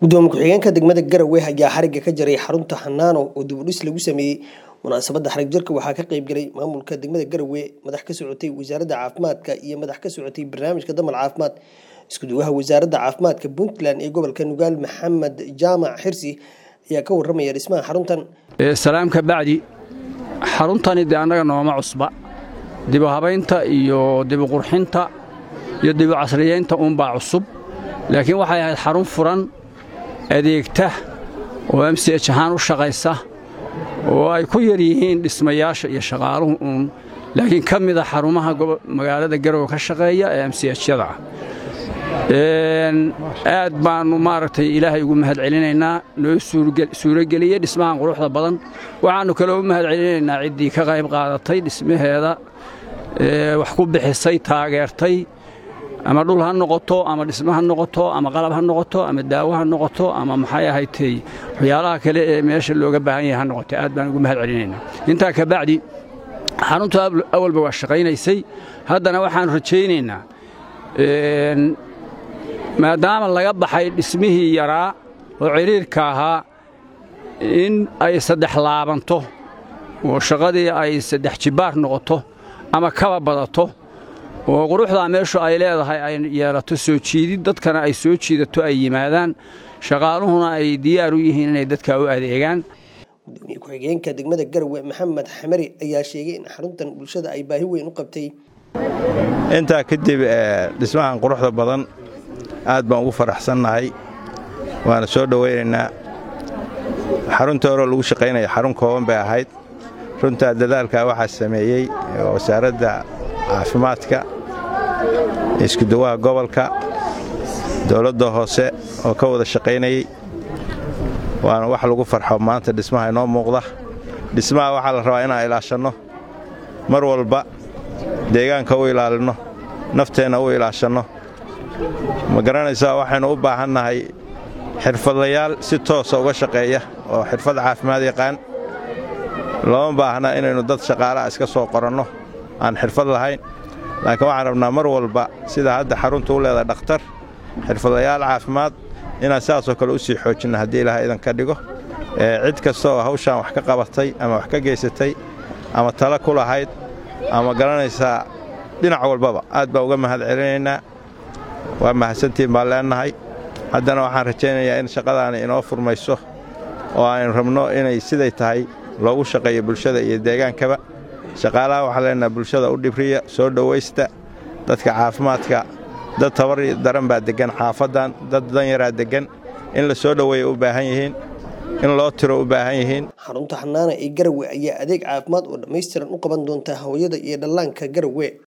gudoomiye ku-xigeenka degmada garowe ayaa xariga ka jaray xarunta xanaano oo dib u dhis lagu sameeyey munaasabadda xarig jarka waxaa ka qayb galay maamulka degmada garowe madax ka socotay wasaaradda caafimaadka iyo madax ka socotay barnaamijka damal caafimaad iskuduwaha wasaaradda caafimaadka puntland ee gobolka nugaal maxamed jaamac xirsi ayaa ka waramaya dhismaha xaruntan salaamka bacdi xaruntani dee annaga nooma cusba dibu habaynta iyo dibu qurxinta iyo dibu casriyeynta uunbaa cusub laakiin waxay ahayd xarun furan adeegta oo m c h ahaan u shaqaysa oo ay ku yar yihiin dhismayaasha iyo shaqaaluhu uun laakiin ka mida xarumaha magaalada garowe ka shaqeeya ee m c hyada ah aad baannu maaragtay ilaahay ugu mahad celinaynaa noo suurageliyey dhismahan quruxda badan waxaannu kaloo u mahad celinaynaa ciddii ka qayb qaadatay dhismaheeda wax ku bixisay taageertay ama dhul ha noqoto ama dhismo ha noqoto ama qalab ha noqoto ama daawo ha noqoto ama maxay ahaytay waxyaalaha kale ee meesha looga baahan yahay ha noqoto aad baan ugu mahad celinaynaa intaa ka bacdi xarunta awalba waa shaqaynaysay haddana waxaannu rajaynaynaa maadaama laga baxay dhismihii yaraa oo cidhiirka ahaa in ay saddex laabanto oo shaqadii ay saddex jibbaar noqoto ama kaba badato oo quruxdaa meeshu ay leedahay ay yeelato soo jiidid dadkana ay soo jiidato ay yimaadaan shaqaaluhuna ay diyaar u yihiin inay dadka u adeegaan gudoomiye ku-xigeenka degmada garowe maxamed xamari ayaa sheegay in xaruntan bulshada ay baahi weyn u qabtay intaa kadib dhismahan quruxda badan aad baan ugu faraxsannahay waana soo dhowaynaynaa xarunta horeo lagu shaqaynaya xarun kooban bay ahayd runtaa dadaalkaa waxaa sameeyey wasaaradda caafimaadka iskuduwaha gobolka dowladda hoose oo ka wada shaqaynayey waana wax lagu farxo maanta dhismaha inoo muuqda dhismaha waxaa la rabaa inaan ilaashanno mar walba deegaanka u ilaalinno nafteenna u ilaashanno ma garanaysaa waxaynu u baahannahay xirfadlayaal si toosa uga shaqeeya oo xirfad caafimaad yaqaan looma baahna inaynu dad shaqaalaha iska soo qoranno aan xirfad lahayn laakiin waxaan rabnaa mar walba sida hadda xarunta u leedahay dhakhtar xirfadlayaal caafimaad inaan sidaasoo kale u sii xoojinna haddii ilaah idan ka dhigo cid kasta oo hawshaan wax ka qabatay ama wax ka geysatay ama tala ku lahayd ama garanaysaa dhinac walbaba aad baa uga mahad celinaynaa waa mahadsantiin baan leennahay haddana waxaan rajaynayaa in shaqadaani inoo furmayso oo aynu rabno inay siday tahay loogu shaqeeyo bulshada iyo deegaankaba shaqaalaha waxaan leenaha bulshada u dhibriya soo dhowaysta dadka caafimaadka dad tabar daran baa deggan xaafaddan dad danyaraa deggan in la soo dhoweeya u baahan yihiin in loo tiro u baahan yihiin xarunta xanaana ee garowe ayaa adeeg caafimaad oo dhammaystiran u qaban doonta hooyada iyo dhallaanka garowe